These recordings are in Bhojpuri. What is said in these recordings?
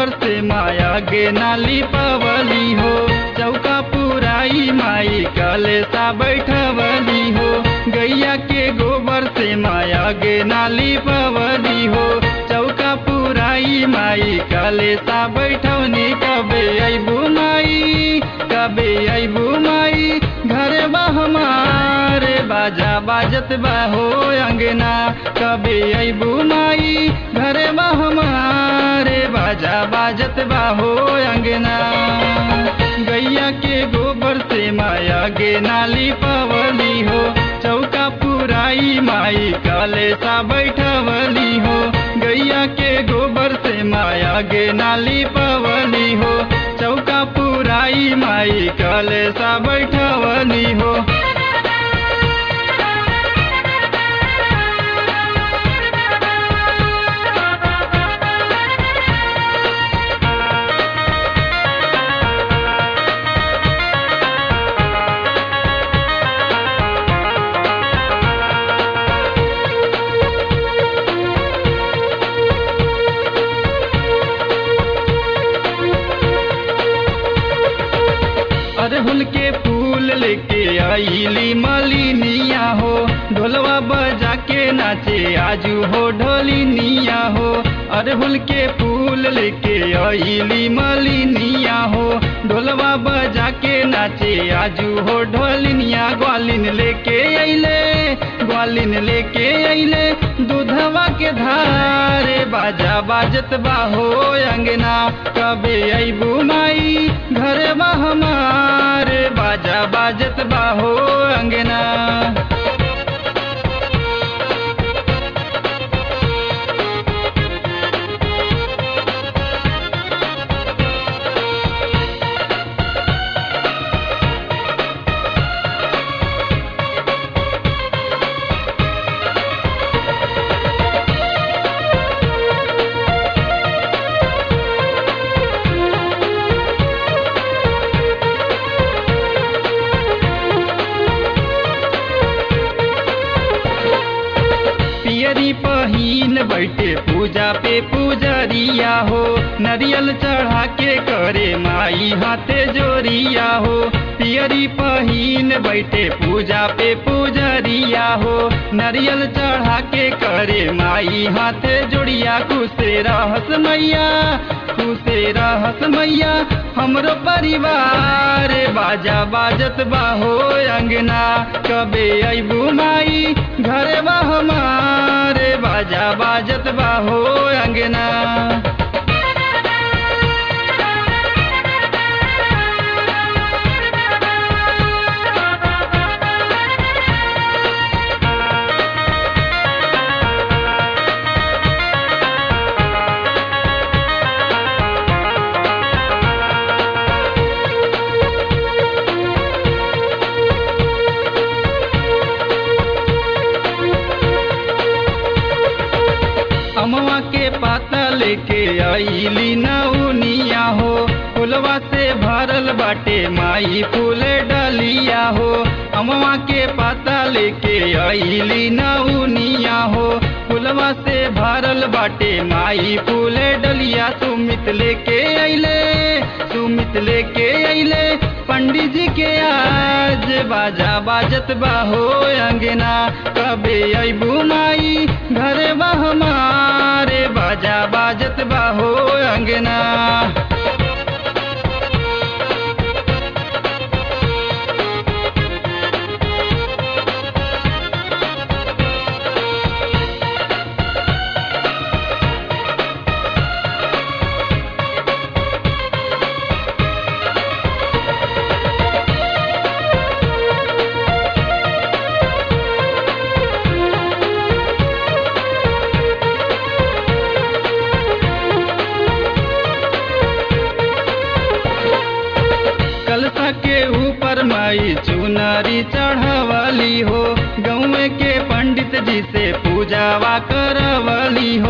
गोबर से माया गे नाली पवली हो चौका पुराई माई कलेसा बैठवली हो गैया के गोबर से माया गे नाली पवली हो चौका पुराई माई कलेसा बैठवनी कबे अबू माई कबे अबू माई घरे बा हमारे बाजा बाजत बा हो अंगना कबे अबू माई घरे बा हमारे बाजा बाजत बा हो अंगना गैया के गोबर से माया गे नाली पवली हो चौका पुराई माई काले सा बैठवली हो गैया के गोबर से माया गे नाली पवली हो चौका पुराई माई काले सा बैठवली हो अरहुल के फूल लेके आईली मालिनिया हो ढोलवा बजा के नाचे आजू हो ढोलिनिया हो अरहुल के फूल लेके आईली मालिनिया हो ढोलवा बजा के नाचे आजू हो ढोलिनिया ग्वालिन लेके अइले ग्वालिन लेके अइले दूधवा के धारे बाजा बाजत बा हो अंगना कबे अबू माई घर बा हमारे बाजा बाजत बा हो अंगना पियरी पहिन बैठे पूजा पे पूजरिया हो नरियल चढ़ा के करे माई हाथे जोरिया हो पियरी पहिन बैठे पूजा पे पूजरिया हो नरियल चढ़ा के करे माई हाथे जोड़िया खुशे रहस मैया खुशे रहस मैया हमरो परिवार बाजा बाजत बा हो अंगना कबे अबू माई घरे बा हमारे बाजा बाजत बा हो अंगना अमवा के पाता लेके आईली नौनिया हो फुलवा से भरल बाटे माई फूल डलिया हो अमवा के पाता लेके आईली नौनिया हो फुलवा से भरल बाटे माई फूल डलिया सुमित लेके अइले सुमित लेके अइले पंडित जी के आज बाजा बाजत बा हो अंगना कबे अबू माई घरे बा हमारे बाजा बाजत बा हो अंगना कलसा के ऊपर माई चुनरी चढ़वली हो गौवे के पंडित जी से पूजावा करवली हो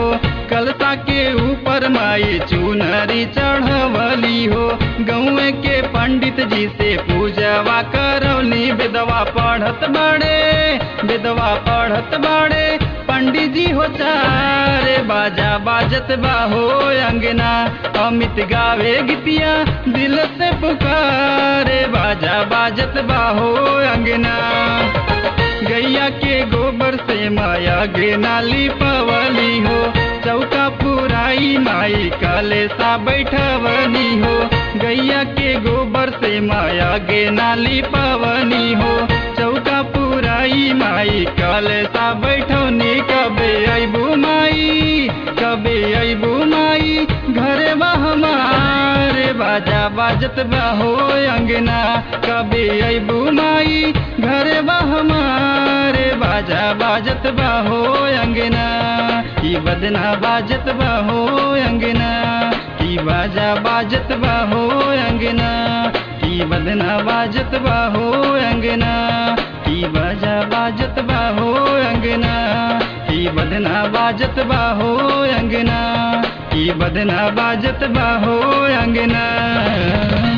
कलसा के ऊपर माई चुनरी चढ़वली हो गौए के पंडित जी से पूजवा करौली विधवा पढ़त बड़े विधवा पढ़त बड़े पंडित जी हो चारे बाजा बाजत बाहो अंगना अमित गावे गीतिया दिल से पुकारे बाजा बाजत बाहो अंगना गैया के गोबर से माया गे नाली पवली हो चौका पुराई माई काले सा बैठवनी हो गैया के गोबर से माया गे नाली पवनी हो चौका पुराई माई काले सा बैठवनी कबे अबू माई कबे अबू माई घरे बा हमारे बाजा बाजत बा हो अंगना कबे अबू माई घरे बा हमारे बाजा बाजत बा हो अंगना की बदना बाजत बा हो अंगना की बाजा बाजत बा हो अंगना की बदना बाजत बा हो अंगना की बाजा बाजत बा हो अंगना की बदना बाजत बा हो अंगना की बदना बाजत बा हो अंगना